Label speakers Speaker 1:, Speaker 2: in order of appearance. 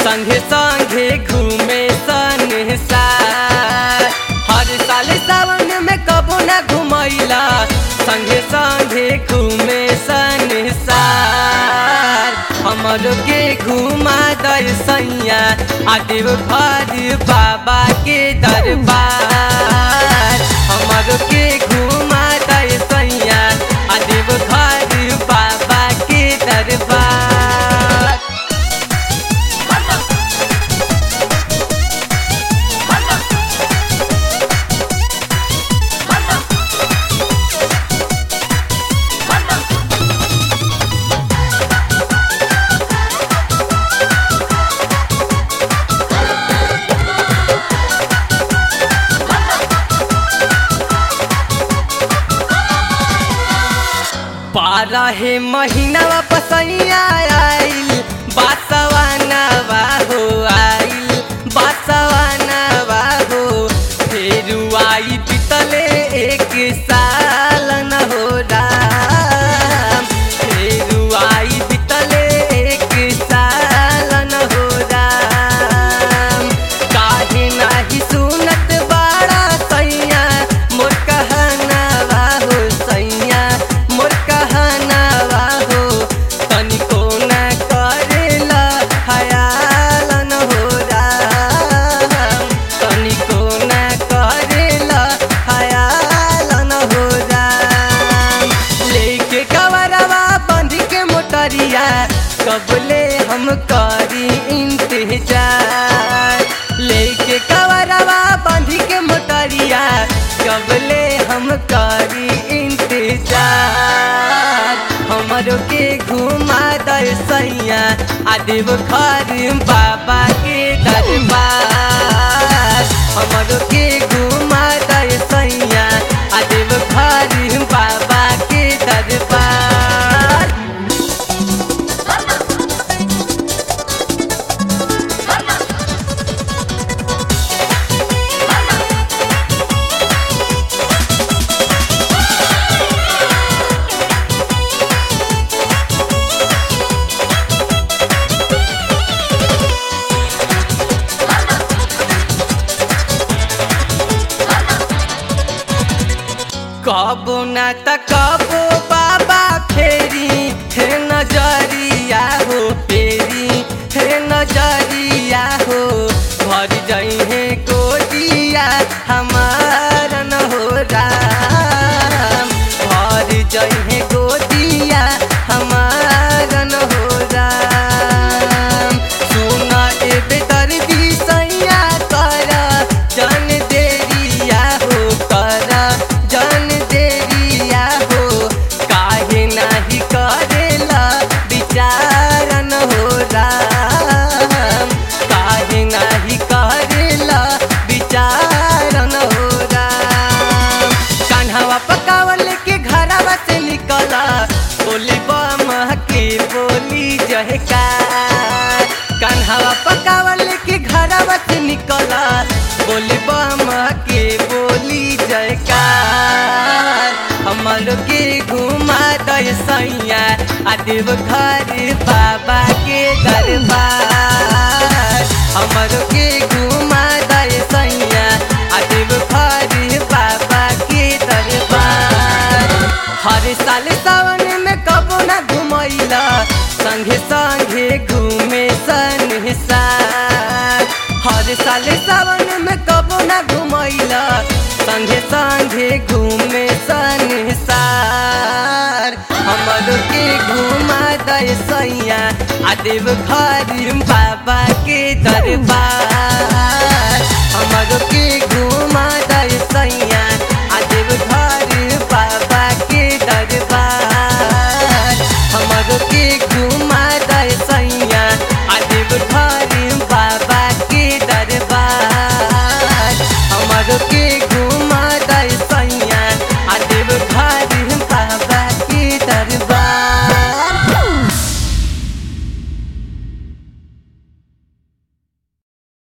Speaker 1: संगे संगे घूमे संसार हर साल सावन में कबो ना घुमैला संगे संगे घूमे संसार हमरो के घुमा दर सैया आदिव भर बाबा के दरबार हमरो के घुमा दर सैया आदिव भर बाबा के दरबार बारह महीना पसैया आइल बासवानवा हो आइल बासवानवा हो फिर आई पितले एक साल न हो राम फिर आई पितले एक साल न हो राम काहे नाही सुनत बाड़ा सैया मोर कहनावा हो सैया मोर कहनावा हो तनिको न करेला खयाल न हो राम तनिको न करेला खयाल न हो राम लेके कवरवा बंध के मोटरिया कबले हम करी इंतजार लेके कवरवा बंध के मोटरिया कबले हम करी इंतजार हमरो के घुमा दर सैया आदिव घर बाबा के दरबार हमरो के घुमा दर सैया आदिव घर बाबा के दरबार कबो ना त कबो बाबा फेरी हे नजरिया हो फेरी हे नजरिया हो भर जई है गोदिया हमार न हो राम भर जई है गोदिया हमार न हो राम सुना ए बेदर्दी सैया कर जन देरिया हो कर जन देरिया हो काहे नाही करेला विचारन हो राम काहे नाही करेला विचारन हो राम कान्हावा पकावल के घरवा से निकला बोली बम के बोली जहकार कान्हावा पकावल के घरवा से निकला बोली बम के बोली जयकार हमर के घुमा दय सैया आदिव घर बाबा के दरबार हमर के घुमा दय सैया आदिव घर बाबा के दरबार हर साल सावन में कबो ना घुमैला संगे संगे घूमे संसार हर साल सावन में कबो ना घुमैला संगे संगे घूमे संसार हमर के घुमा दय सैया आदेव घर बाबा के दरबार